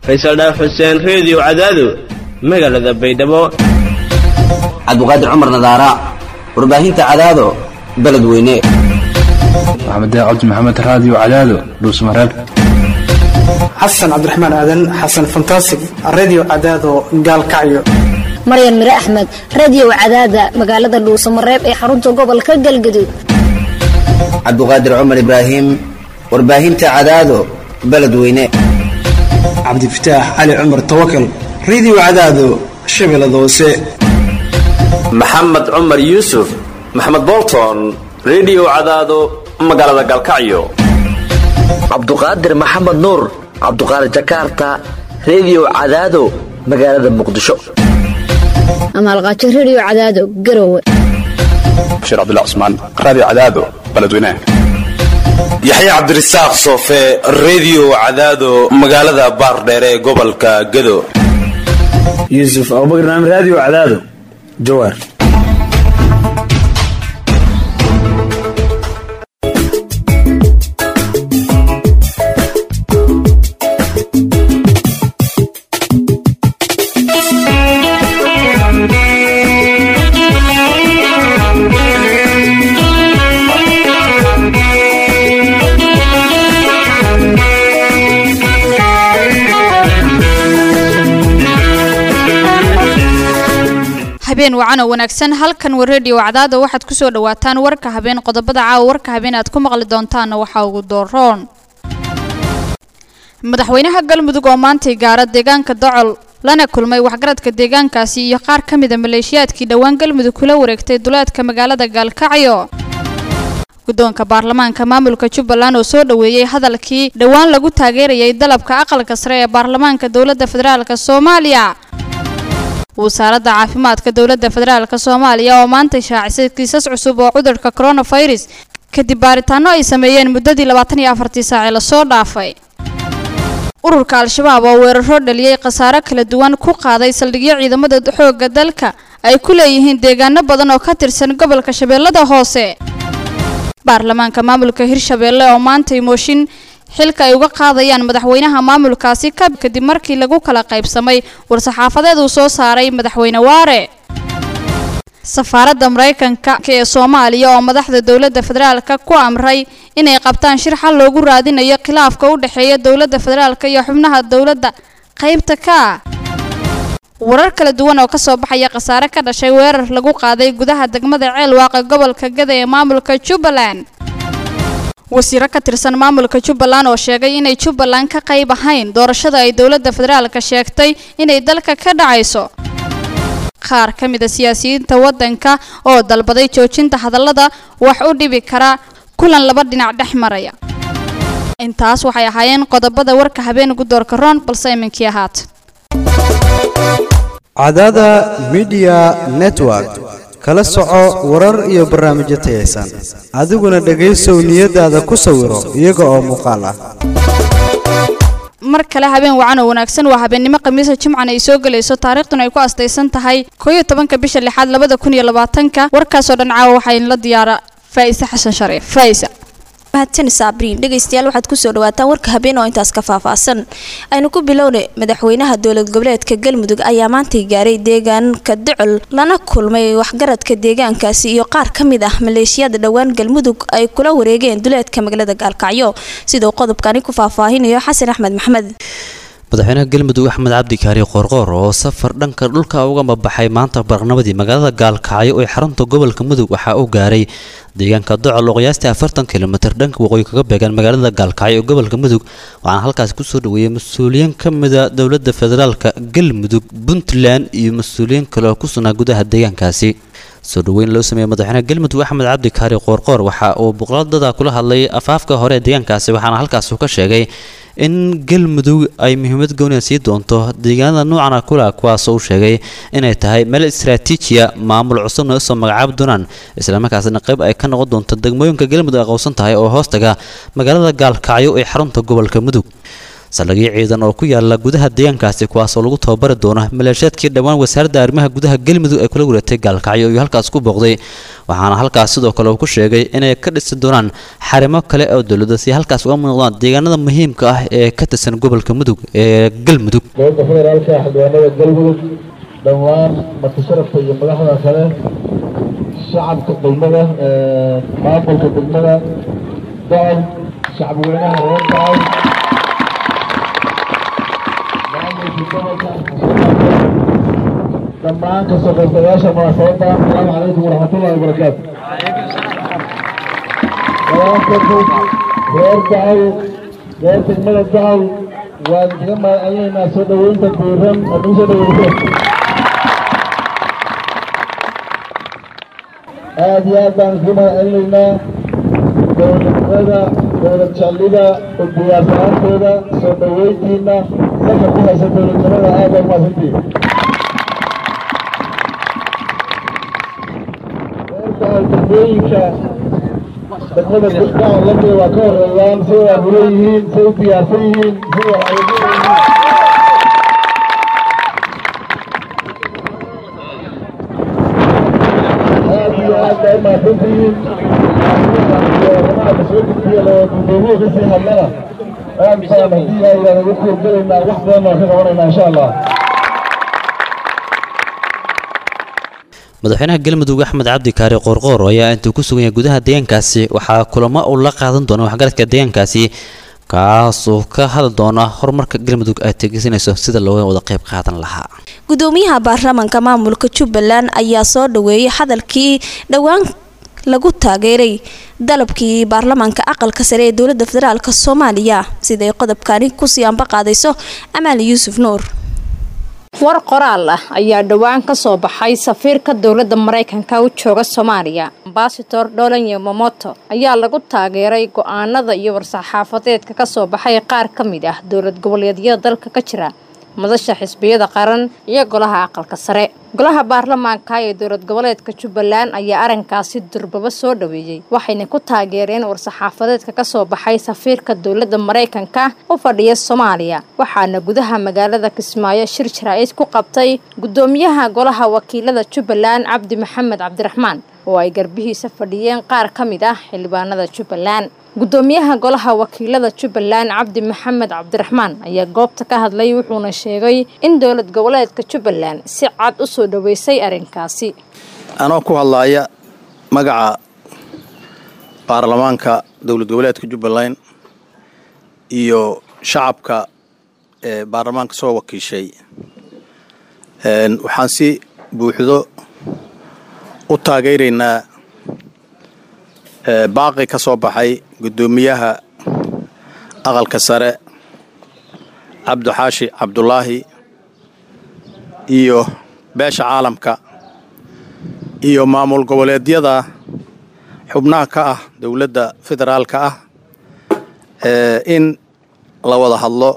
faysal dhaaf xuseen reediyo cadaado magaalada baydhabo cabdiqaadir cumar nadaara warbaahinta cadaado beledweyne maxamed cabdi maxamed raadiyo cadaado dhuusmareeb xasan cabdiraxmaan aadan xasan fantasig radio cadaado gaalkacyo maryan mire axmed radio cadaada magaalada dhuusamareeb ee xarunta gobolka galgaduud cabdiqaadir cumar ibraahim warbaahinta cadaado beledweyne cabdifataax cali cumar tawakal radio cadaado shabeellada hoose maxamed cumar yuusuf maxamed bolton rediyo cadaado magaalada galkacyo cabduqaadir maxamed nuur cabduqaadir jakarta rediyo cadaado magaalada muqdisho amaalqaajo radio cadaado garowe bashiir cabdullah cusmaan raadiyo cadaado beledweynaha yaxya cabdirasaaq soofe rediyo cadaado magaalada baardheere ee gobolka gado yuusuf abubakar naam raadiyo cadaado jawaar habeen wacan oo wanaagsan halkan wa rediyo cadaada waxaad ku soo dhawaataan warka habeen qodobada caawa warka habeen aad ku maqli doontaanna waxaa ugu dooroon madaxweynaha galmudug oo maantay gaara deegaanka docol lana kulmay waxgaradka deegaankaasi iyo qaar ka mida maleeshiyaadkii dhowaan galmudug kula wareegtay duleedka magaalada gaalkacyo guddoonka baarlamaanka maamulka jubbaland oo soo dhoweeyey hadalkii dhowaan lagu taageerayay dalabka aqalka sare ee baarlamaanka dowladda federaalk soomaaliya wasaaradda caafimaadka dowladda federaalk soomaaliya oo maanta shaacisay kiisas cusub oo cudurka coronavirus kadib baaritaano ay sameeyeen muddadii labaatan iyo afartii saacee lasoo dhaafay ururka al-shabaab oo weeraro dhaliyey khasaaro kala duwan ku qaaday saldhigyo ciidamada xoogga dalka ay ku leeyihiin deegaano badan oo ka tirsan gobolka shabeellada hoose baarlamaanka maamulka hirshabeelle oo maantay mooshin xilka ay uga qaadayaan madaxweynaha maamulkaasi ka kadib markii lagu kala qaybsamay war-saxaafadeed uu soo saaray madaxweyne waare safaaradda maraykanka ee soomaaliya oo madaxda dowladda federaalka ku amray inay qabtaan shir xal loogu raadinayo khilaafka u dhexeeya dowladda federaalka iyo xubnaha dowladda qaybta ka ah warar kala duwan oo kasoo baxaya khasaare ka dhashay weerar lagu qaaday gudaha degmada ceelwaaqa gobolka gada ee maamulka jubbaland wasiiro ka tirsan maamulka jubbaland oo sheegay inay jubbaland ka qayb ahayn doorashada ay dowladda federaalka sheegtay inay dalka ka dhacayso qaar ka mid a siyaasiyiinta waddanka oo dalbaday joojinta hadallada wax u dhibi kara kulan laba dhinac dhex maraya intaas waxay ahaayeen qodobada warka habeen gudoorka roon balse iminkii ahaat cadaada midiya network kala soco warar iyo barnaamijyo tayaysan adiguna dhegaysow niyadaada ku sawiro iyaga oo muuqaal ah mar kale habeen wacan oo wanaagsan waa habeennimo khamiisa jimcan ay soo gelayso taariikhduna ay ku astaysan tahay koo iyo tobanka bisha lixaad labada kun iyo labaatanka warkaasoo dhan caawa waxaa inla diyaara faa'ise xasan shariif faa'isa mahadsan saabriin dhegaystayaal waxaad kusoo dhawaataan warka habeen oo intaas ka faahfaahsan aynu ku bilownay madaxweynaha dowlad goboleedka galmudug ayaa maantay gaaray deegaanka docol lana kulmay waxgaradka deegaankaasi iyo qaar ka mid ah maleeshiyada dhowaan galmudug ay kula wareegeen duleedka magaalada gaalkacyo siduu qodobkani ku faahfaahinayo xasan axmed maxamed madaxweynaha galmudug axmed cabdi kaari qoorqoor oo safar dhanka dhulka uga mabaxay maanta barnamadii magaalada gaalkacyo ee xarunta gobolka mudug waxaa uu gaaray deegaanka docol oo qiyaastii afartan kilomitir dhanka waqooyi kaga beegan magaalada gaalkacyo ee gobolka mudug waxaana halkaasi kusoo dhaweeyey mas-uuliyiin ka mida dowladda federaalka galmudug puntland iyo mas-uuliyiin kale oo ku sugnaa gudaha deegaankaasi soo dhaweyn loo sameeyey madaxweynaha galmudug axmed cabdi kaari qoorqoor waxa uu boqoladada kula hadlay afaafka hore ee deegaankaasi waxaana halkaas uu ka sheegay in galmudug ay muhiimad gooniya sii doonto deegaanada noocana kula kuwaasoo uu sheegay inay tahay meel istaraatiijiya maamul cusubna usoo magacaabi doonaan islamarkaasna qayb ay ka noqon doonto degmooyinka galmudug ay qowsan tahay oo hoostaga magaalada gaalkacyo ee xarunta gobolka mudug saldhigyo ciidan oo ku yaala gudaha deegaankaasi kuwaasoo lagu tababari doono maleeshiyaadkii dhowaan wasaaradda arrimaha gudaha galmudug ay kula wareegtay gaalkacyo iyo halkaas ku booqday waxaana halkaas sidoo kale uu ku sheegay inay ka dhisi doonaan xarimo kale oo dowladda si halkaas uga muuqdaan deegaanada muhiimka ah ee ka tirsan gobolka mudug ee galmudug dowladda federaalka xildhibaanada galmudug dhammaan martisharafka iyo madaxda kale shacabka degmada maamulka degmada dacol shacabweynaha reer dacol maamulka gobolka dhammaan kasoo qaybgalayaasha munaasabadda asalaamu calaykum waraxmatullahi wabarakaatu reer dacol reer degmada dacol waan kaga mahadcelinaynaa soo dhoweynta diiran oo nagu soo dhoweysay aad iyo aad baan kaga mahadcelinaynaa dowladnimada dowlad jeclida u diyaarsanaantooda soo dhoweyntiina dalka ku haysa dowladnimada aad baa umahadsantiin degmooyinka degmada dacol lamida waa ka horeeyaan say waabulo yihiin say u diyaarsan yihiin say waxayeelo yihiin aad iyo aad baa umahadsantihiin arrimaha soo gudbiya gudoomiye kasii hadlana aad baan haddii aydan ugu kuurgalaynaa wax badan baan ka qabanaynaa insha allah madaxweynaha galmudug axmed cabdi kaari qoorqoor ayaa intuu ku sugan yahay gudaha deegaankaasi waxaa kulamo uu la qaadan doona waxgaradka deegaankaasi kaasoo ka hadli doona horumarka galmudug ay tegesanayso sida looga wada qayb qaadan lahaa gudoomiyaha baarlamaanka maamulka jubbaland ayaa soo dhaweeyay hadalkii dhowaan lagu taageeray dalabkii baarlamaanka aqalka sare ee dowlada federaalk soomaaliya siday qodobkani kusii anba qaadayso amaali yuusuf nuur war qoraal ah ayaa dhowaan ka soo baxay safiirka dowladda maraykanka u jooga soomaaliya ambasador dholan yomomoto ayaa lagu taageeray go-aanada iyo war-saxaafadeedka ka soo baxay qaar ka mid ah dowlad goboleedyada dalka ka jira madasha xisbiyada qaran iyo golaha aqalka sare golaha baarlamaanka ee dowlad goboleedka jubbaland ayaa arrinkaasi durbaba soo dhaweeyey waxayna ku taageereen war-saxaafadeedka kasoo baxay safiirka dowladda maraykanka u fadhiya soomaaliya waxaana gudaha magaalada kismaayo shir jaraa'id ku qabtay gudoomiyaha golaha wakiilada jubbaland cabdi maxamed cabdiraxmaan oo ay garbihiisa fadhiyeen qaar ka mid ah xildhibaanada jubbaland gudoomiyaha golaha wakiilada jubbaland cabdi maxamed cabdiraxmaan ayaa goobta ka hadlay wuxuuna sheegay in dowlad goboleedka jubbaland si cad u soo dhaweysay arrinkaasi anoo ku hadlaaya magaca baarlamaanka dowlad goboleedka jubbaland iyo shacabka ee baarlamaanka soo wakiishay waxaan si buuxdo u taageeraynaa baaqi ka soo baxay guddoomiyaha aqalka sare cabdixaashi cabdulaahi iyo beesha caalamka iyo maamul goboleedyada xubnaha ka ah dowladda federaalka ah in la wada hadlo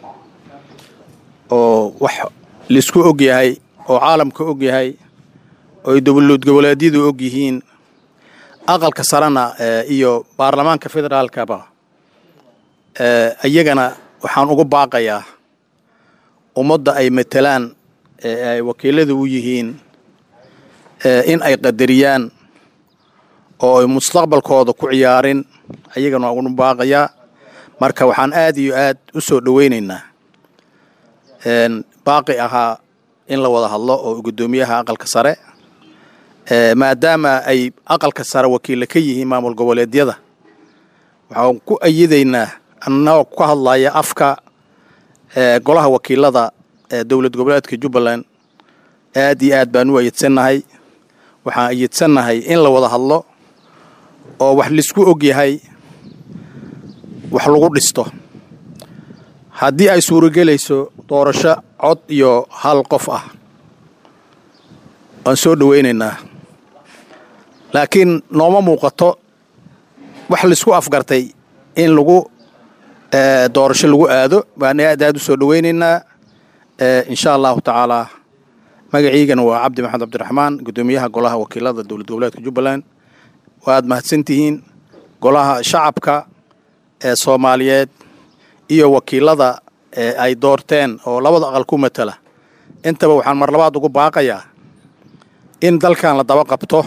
oo wax laisku og yahay oo caalamka og yahay oo ay dowlad goboleedyadu og yihiin aqalka sarena iyo baarlamaanka federaalkaba iyagana waxaan ugu baaqayaa ummadda ay matelaan ee ay wakiilada u yihiin in ay qadariyaan oo ay mustaqbalkooda ku ciyaarin ayagana waan ugu baaqayaa marka waxaan aad iyo aad u soo dhoweynaynaa baaqi ahaa in la wada hadlo oo guddoomiyaha aqalka sare maadaama ay aqalka sare wakiilla ka yihiin maamul goboleedyada waxaan ku ayidaynaa annagoo ka hadlaya afka golaha wakiilada ee dowlad goboleedka jubbaland aad iyo aad baan u ayidsannahay waxaan ayidsannahay in la wada hadlo oo wax laisku og yahay wax lagu dhisto haddii ay suuragelayso doorasho cod iyo hal qof ah waan soo dhoweynaynaa laakiin nooma muuqato wax laisku afgartay in lagu doorasho lagu aado baan aad aad u soo dhoweynaynaa insha allahu tacaalaa magaciigana waa cabdi maxamed cabdiraxmaan guddoomiyaha golaha wakiilada dowlad goboleedka jubbaland waad mahadsantihiin golaha shacabka ee soomaaliyeed iyo wakiilada ee ay doorteen oo labada aqal ku matala intaba waxaan mar labaad ugu baaqayaa in dalkan la daba qabto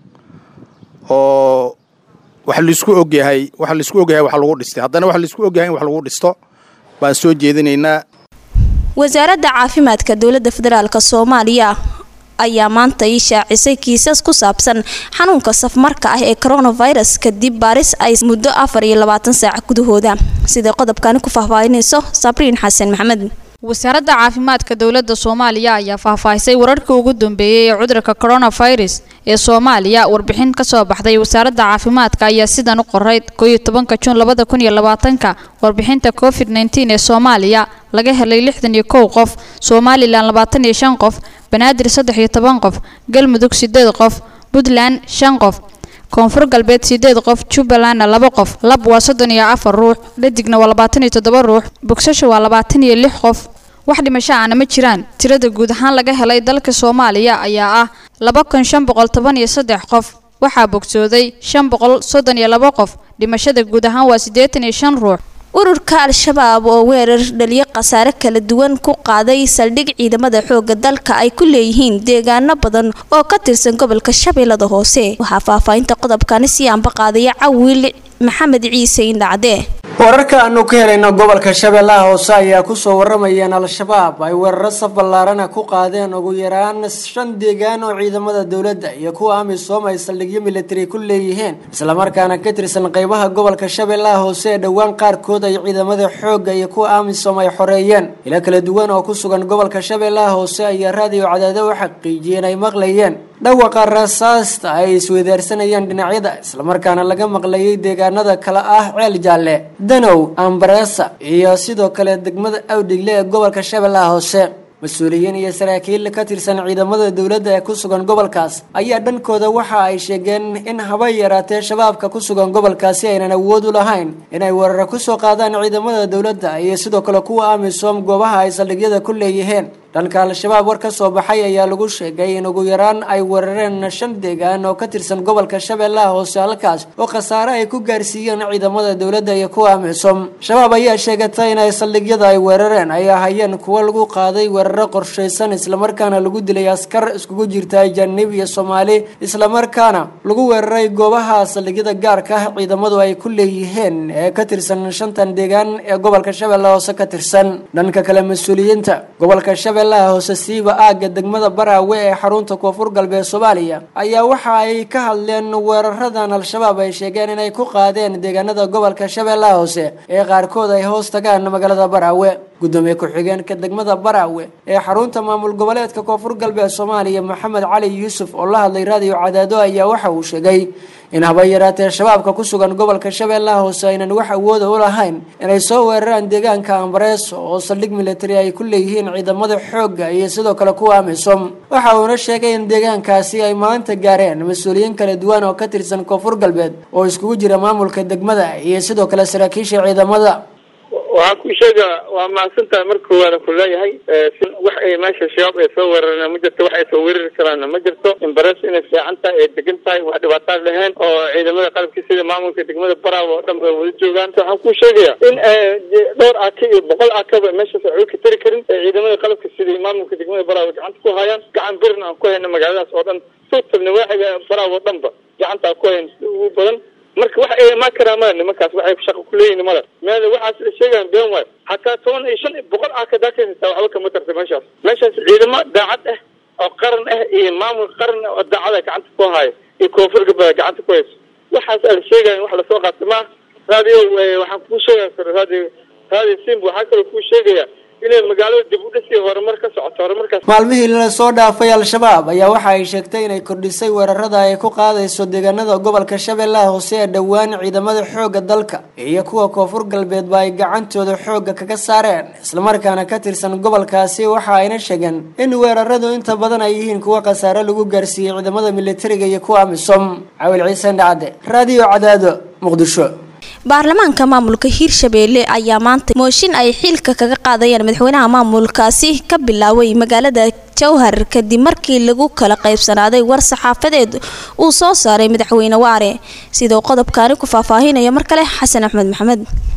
oo wax laisku ogyahay wax laisku ogyahay wax lagu dhistay haddana wax laisku ogyahay in wax lagu dhisto baan soo jeedinaynaa wasaaradda caafimaadka dowladda federaalk soomaaliya ayaa maanta ii shaacisay kiisas ku saabsan xanuunka safmarka ah ee coronavirus kadib baaris ay muddo afar iyo labaatan saac gudahooda siday qodobkani ku faahfaahinayso sabriin xasan maxamed wasaaradda caafimaadka dowladda soomaaliya ayaa faahfaahisay wararkii ugu dambeeyey ee cudurka coronavirus ee soomaaliya warbixin kasoo baxday wasaaradda caafimaadka ayaa sidan u qoray kooiyo tobanka juun labada kun iyo labaatanka warbixinta covid nneteen ee soomaaliya laga helay lixdan iyo kow qof somalilan labaatan iyo shan qof banaadir saddex iyo toban qof galmudug sideed qof puntland shan qof koonfur galbeed sideed qof jubbalandna laba qof lab waa soddon iyo afar ruux dhadigna waa labaatan iyo toddoba ruux bogsasho waa labaatan iyo lix qof wax dhimasho aana ma jiraan tirada guud ahaan laga helay dalka soomaaliya ayaa ah laba kun shan boqol toban iyo saddex qof waxaa bogsooday shan boqol soddon iyo laba qof dhimashada guud ahaan waa siddeetan iyo shan ruux ururka al-shabaab oo weerar dhaliyo khasaare kala duwan ku qaaday saldhig ciidamada xooga dalka ay ku leeyihiin deegaano badan oo ka tirsan gobolka shabeellada hoose waxaa faahfaahinta qodobkani sii anba qaadaya cawiil maxamed ciise indhacde wararka aanu ka helayno gobolka shabeellaha hoose ayaa kusoo waramayeen al-shabaab ay weeraro saf ballaarana ku qaadeen ugu yaraan shan deegaan oo ciidamada dowladda iyo kuwa amisom ay saldhigyo militari ku leeyihiin islamarkaana ka tirsan qeybaha gobolka shabeellaha hoose ee dhowaan qaarkood ay ciidamada xoogga iyo kuwa amisom ay xoreeyeen ilo kala duwan oo ku sugan gobolka shabeellaha hoose ayaa raadiyo cadaado u xaqiijiyeen ay maqlayeen dhawaqa rasaasta ay isweydaarsanayeen dhinacyada islamarkaana laga maqlayay deegaanada kale ah ceel jaalle danow ambareesa iyo sidoo kale degmada awdhigle ee gobolka shabeellaha hoose mas-uuliyiin iyo saraakiil ka tirsan ciidamada dowladda ee ku sugan gobolkaas ayaa dhankooda waxa ay sheegeen in haba yaraatee shabaabka ku sugan gobolkaasi aynan awood u lahayn inay weeraro kusoo qaadaan ciidamada dowladda iyo sidoo kale kuwa amisom goobaha ay saldhigyada ku leeyihiin dhanka al-shabaab war ka soo baxay ayaa lagu sheegay in ugu yaraan ay weerareen shan deegaan oo ka tirsan gobolka shabeellaha hoose halkaas oo khasaare ay ku gaarsiiyeen ciidamada dowladda iyo kuwa amisom shabaab ayaa sheegatay inay saldhigyada ay weerareen ay ahayeen kuwo lagu qaaday weeraro qorshaysan islamarkaana lagu dilay askar iskugu jirta ajaanib iyo soomaali islamarkaana lagu weeraray goobaha saldhigyada gaarka ah ciidamadu ay ku leeyihiin ee ka tirsan shantan deegaan ee gobolka shabeellaha hoose ka tirsan dhanka kale mas-uuliyiinta gobolka shabeellaha hoose siiba aagga degmada baraawe ee xarunta koonfur galbeed soomaaliya ayaa waxa ay ka hadleen weeraradan al-shabaab ay sheegeen inay ku qaadeen deegaanada gobolka shabeellaha hoose ee qaarkood ay hoos tagaan magaalada baraawe gudoomiye ku-xigeenka degmada baraawe ee xarunta maamul goboleedka koonfur galbeed soomaaliya maxamed cali yuusuf oo la hadlay raadiyo cadaado ayaa waxa uu sheegay in haba yaraatee shabaabka ku sugan gobolka shabeellaha hoose aynan wax awooda u lahayn inay soo weeraraan deegaanka ambareeso oo saldhig militari ay ku leeyihiin ciidamada xoogga iyo sidoo kale kuwa amisom waxa uuna sheegay in deegaankaasi ay maanta gaareen mas-uuliyiin kala duwan oo ka tirsan koonfur galbeed oo iskugu jira maamulka degmada iyo sidoo kale saraakiisha ciidamada waxaan ku sheegaa waa mahadsantahay marka koowaada ku leeyahay wax ay meesha shabaab ay soo weerareen ma jirto wax ay soo weerari karaanna ma jirto imbares inay fiican tahay ay degan tahay wax dhibaataan lahayn oo ciidamada qalabka sida maamulka degmada baraawo oo dhan bay wada joogaan waxaan ku sheegayaa in dhowr aka iyo boqol akaba meeshaas waxba ka tari karin ee ciidamada qalabka sida maamulka degmada baraawo gacanta ku hayaan gacan birna aan ku hayna magaaladaas oo dhan suutabna waaxiga baraawo oo dhanba gacanta aan ku hayn ugu badan marka wax ay imaan karaan male nimankaas waxay shaqo kuleeyihin male meel waxaas la sheegaan been waay hataa toban iyo shan boqol ah kadaa ka haystaa waxba kama tarta meeshaas meeshaas ciidamo daacad ah oo qaran ah iyo maamul qaran ah oo daacada gacanta ku haayo iyo koonfur galbeed gacanta ku hayso waxaas ala sheegaya wax lasoo qaata maa raadiyo waxaan kuu sheegaya karo raadiyo raadiyo simba waxaa kaloo kuu sheegaya inay magaalada dib u dhisi horumar ka socoto horumarkaas maalmihii la soo dhaafay al-shabaab ayaa waxa ay sheegtay inay kordhisay weerarada ay ku qaadayso deegaanada gobolka shabeellaha hoose ee dhowaan ciidamada xoogga dalka iyo kuwa koonfur galbeedba ay gacantooda xoogga kaga saareen islamarkaana ka tirsan gobolkaasi waxa ayna sheegeen in weeraradu inta badan ay yihiin kuwa khasaare lagu gaarsiiyey ciidamada militariga iyo kuwa amisom cawil ciise dhacde raadiyo cadaado muqdisho baarlamaanka maamulka hiirshabeelle ayaa maanta mooshin ay xiilka kaga qaadayaan madaxweynaha maamulkaasi ka bilaaway magaalada jowhar kadib markii lagu kala qaybsanaaday war saxaafadeed uu soo saaray madaxweyne waare sidoo qodobkaani ku faahfaahinaya mar kale xasan axmed maxamed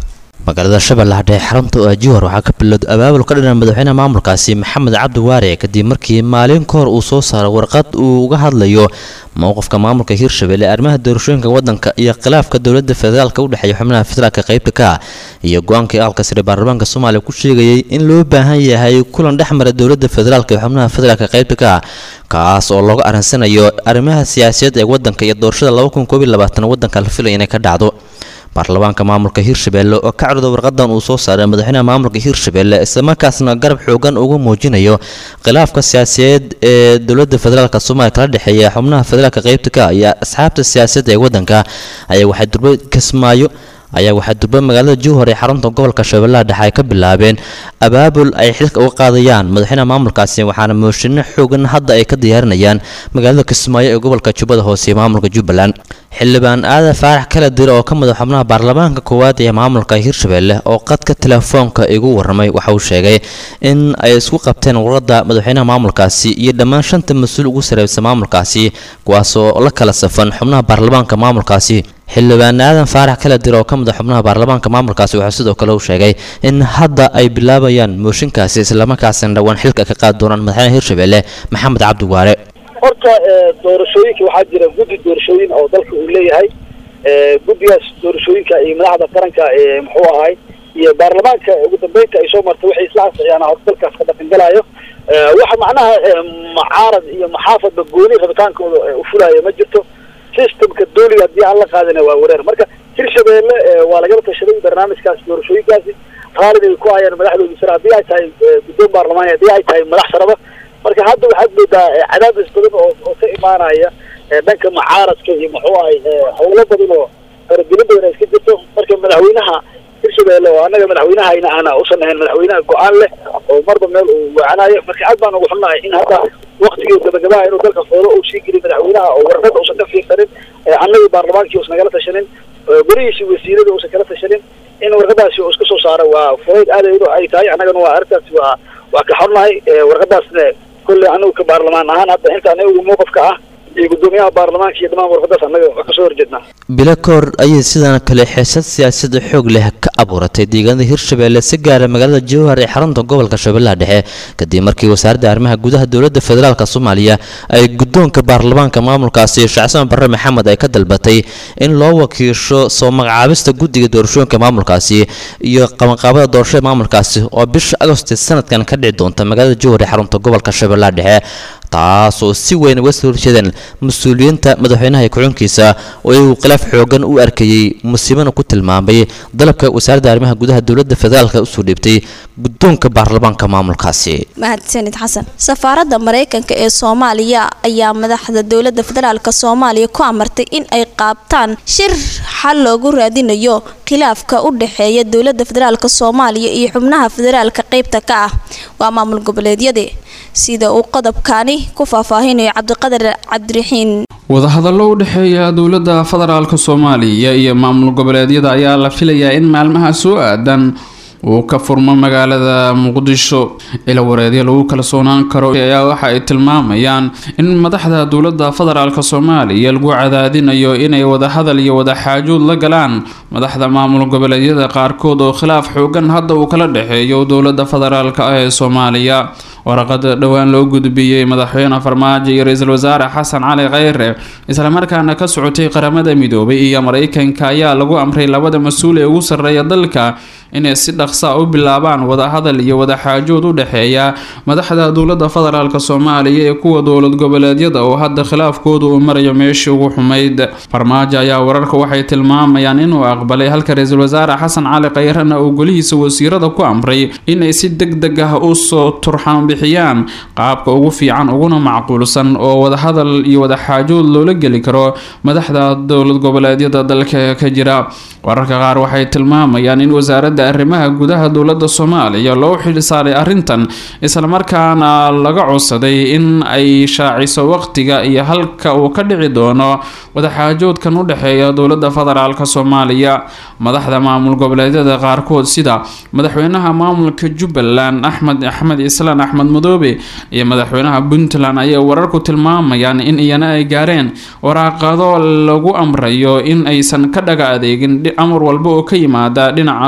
magaalada shabeellaha dhexe xarunta oo ajiwar waxaa ka bilowday abaabul ka dhinan madaxweynaha maamulkaasi maxamed cabdi waare kadib markii maalin ka hor uu soo saaray warqad uu uga hadlayo mowqifka maamulka hirshabelle arrimaha doorashooyinka wadanka iyo khilaafka dowladda federaalka u dhexeeya xubnaha federaalka qaybta ka ah iyo go-aankii aqalka sare baarlamaanka soomaaliya ku sheegayay in loo baahan yahay kulan dhexmara dowladda federaalka iyo xubnaha federaalka qaybta ka ah kaas oo looga arinsanayo arrimaha siyaasadeed ee wadanka iyo doorashada wadanka la filaya inay ka dhacdo baarlamaanka maamulka hirshabelle oo ka codda warqadan uu soo saaray madaxweynaha maamulka hirshabelle islamarkaasna garab xoogan uga muujinayo khilaafka siyaasadeed ee dowladda federaalk soomaaliya kala dhexeeya xubnaha federaalka qaybta ka iyo asxaabta siyaasadda ee wadanka ayaa waxay durba kismaayo ayaa waxaa durba magaalada jowhar ee xarunta gobolka shabeellaha dhexe ay ka bilaabeen abaabul ay xilka uga qaadayaan madaxweynaha maamulkaasi waxaana mooshinno xoogan hadda ay ka diyaarinayaan magaalada kismaayo ee gobolka jubbada hoose ee maamulka jubbaland xildhibaan aadan faarax kala dir oo ka mid a xubnaha baarlamaanka koowaad ee maamulka hirshabelle oo qadka telefoonka igu warramay waxa uu sheegay in ay isku qabteen warqadda madaxweynaha maamulkaasi iyo dhammaan shanta mas-uul ugu sarreybsa maamulkaasi kuwaasoo la kala safan xubnaha baarlamaanka maamulkaasi xildhibaan aadan faarax kala dir oo ka mid a xubnaha baarlamaanka maamulkaasi waxaa sidoo kale uu sheegay in hadda ay bilaabayaan mooshinkaasi islamarkaasina dhowaan xilka ka qaadi doonaan madaxweynaha hirshabelle maxamed cabdi waare horta doorashooyinka waxaa jira guddi doorashooyin oo dalka uu leeyahay guddigaas doorashooyinka iyo madaxda qaranka muxuu ahay iyo baarlamaanka ugu dambeynta ay soo martay waxay isla ansixiyaan horta dalkaas ka dhaqangalayo waxa macnaha mucaarad iyo maxaafadba gooni rabitaankooda u fulaayo ma jirto systemka dawliga haddii aan la qaadina waa wareer marka hirshabelle waa lagala tashaday barnaamijkaas doorashooyinkaasi qaalid ay ku hayaan madaxdooda sare haddii ay tahay guddoon baarlamaani haddii ay tahay madax saraba marka hadda waxaad moodaa cadaadis badan oo oo ka imaanaya dhanka mucaaradka iyo muxuu ahay howlo badan oo faragelin badan ay iska jirto marka madaxweynaha hirshabelle oo annaga madaxweynahayna aana usan ahayn madaxweynaha go-aan leh oo marba meel uu wacanayo marka aad baan ugu xunnahay in hadda waktigii gabagabaha inuu dalka foolo uu sii geliy madaxweynaha oo warqada uusan ka fiirsanin annagii baarlamaankii uusan nagala tashanin berihiisii wasiirada uusan kala tashanin in warqadaasi uu iska soo saaro waa fudayd aad ay tahay annagana waa arrintaasi waa waa ka xunnahay warqadaasna kolley anagu ka baarlamaan ahaan hadda inta anagu mowqifka ah iyo guddoomiyaha baarlamaanka iyo dhammaan warqadaas annaga wax kasoo horjeednaa bilo ka hor ayay sidaan kale xiisad siyaasada xoog leh ka abuuratay deegaanada hirshabelle si gaara magaalada jowhar ee xarunta gobolka shabeellaha dhexe kadib markii wasaaradda arrimaha gudaha dowladda federaalk soomaaliya ay guddoonka baarlamaanka maamulkaasi shacsan barre maxamed ay ka dalbatay in loo wakiisho soo magacaabista guddiga doorashooyinka maamulkaasi iyo qabanqaabada doorashada maamulkaasi oo bisha agosti sanadkan ka dhici doonta magaalada jowhar ee xarunta gobolka shabeellaha dhexe taasoo si weyn uga soo horjeedeen mas-uuliyiinta madaxweynaha ku-xunkiisa oo iyagu khilaaf xoogan u arkayey musiibana ku tilmaamay dalabka wasaaradda arrimaha gudaha dowladda federaalka usoo dhiibtay guddoonka baarlamaanka maamulkaasi mahadsanid xasan safaaradda maraykanka ee soomaaliya ayaa madaxda dowladda federaalk soomaaliya ku amartay in ay qaabtaan shir xal loogu raadinayo khilaafka u dhexeeya dowladda federaalk soomaaliya iyo xubnaha federaalka qeybta ka ah waa maamul goboleedyada sida uu qodobkaani ku faahfaahinayo cabdiqadar cabdiraxiin wadahadallo u dhexeeya dowladda federaalk soomaaliya iyo maamul goboleedyada ayaa la filayaa in maalmaha soo aadan uu ka furmo magaalada muqdisho ila wareedyo lagu kalsoonaan karo ayaa waxa ay tilmaamayaan in madaxda dowladda federaalk soomaaliya lagu cadaadinayo inay wadahadal iyo wadaxaajood la galaan madaxda maamul goboleedyada qaarkood oo khilaaf xoogan hadda uu kala dhexeeyo dowladda federaalk ah ee soomaaliya waraqada dhowaan loo gudbiyey madaxweyne farmaajo iyo ra-iisul wasaare xasan cali kheyre islamarkaana ka socotay qaramada midoobay iyo mareykanka ayaa lagu amray labada mas-uul ee ugu sarreeya dalka inay si dhaqsa u bilaabaan wadahadal iyo wadaxaajood u dhexeeya madaxda dowladda federaalk soomaaliya ee kuwa dowlad goboleedyada oo hadda khilaafkoodu uu marayo meeshii ugu xumayd farmaajo ayaa wararka waxay tilmaamayaan inuu aqbalay halka ra-iisul wasaare xasan cali kheyrena uu golihiisa wasiirada ku amray inay si deg deg ah usoo turxaan bixiyaan qaabka ugu fiican uguna macquulsan oo wadahadal iyo wadaxaajood loola geli karo madaxda dowlad goboleedyada dalka ka jira wararka qaar waxay tilmaamayaan in wasaaradda arrimaha gudaha dowladda soomaaliya loo xilsaaray arrintan islamarkaana laga codsaday in ay shaaciso waqtiga iyo halka uu ka dhici doono wadaxaajoodkan u dhexeeya dowladda federaalk soomaaliya madaxda maamul goboleedyada qaarkood sida madaxweynaha maamulka jubbaland axmed axmed islaan axmed madoobe iyo madaxweynaha puntland ayay wararku tilmaamayaan in iyana ay gaareen waraaqado lagu amrayo in aysan ka dhaga adeegin amar walba oo ka yimaada dhinaca dowladda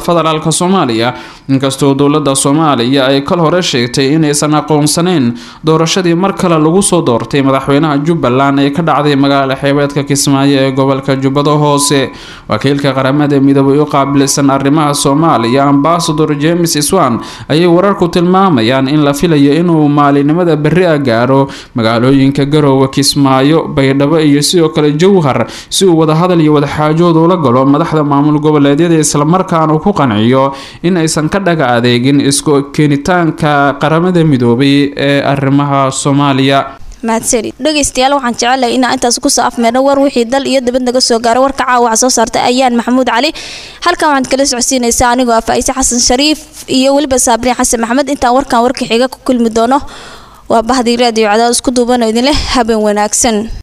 federaalk soomaaliya inkastoo dowlada soomaaliya ay kal hore sheegtay inaysan aqoonsaneyn doorashadii mar kale lagu soo doortay madaxweynaha jubbaland ee ka dhacday magaala xeebeedka kismaayo ee gobolka jubbada hoose wakiilka qaramada midoobay u qaabilsan arrimaha soomaaliya ambasador james iswan ayay wararku tilmaamayaan in la filayo inuu maalinimada berri a gaaro magaalooyinka garoowe kismaayo baydhabo iyo sidoo kale jowhar si uu wadahadal iyo wadaxaajood ula galo madaxda maamul goboleedyada islamarkaana ku qanciyo in aysan ka dhaga adeegin isku keenitaanka qaramada midoobay ee arrimaha soomaaliya mahadsanid dhegeystayaal waxaan jecelahay inaan intaas kusoo afmeerno war wixii dal iyo dibad naga soo gaaro warka caawa waxaa soo saartay ayaan maxamuud cali halkan waxaad kala socodsiinaysaa anigoo ah faa'iise xasan shariif iyo weliba saabriin xasan maxamed intaan warkan warka xiga ku kulmi doono waa bahdii raadiyo cadaad isku duubano idinleh habeen wanaagsan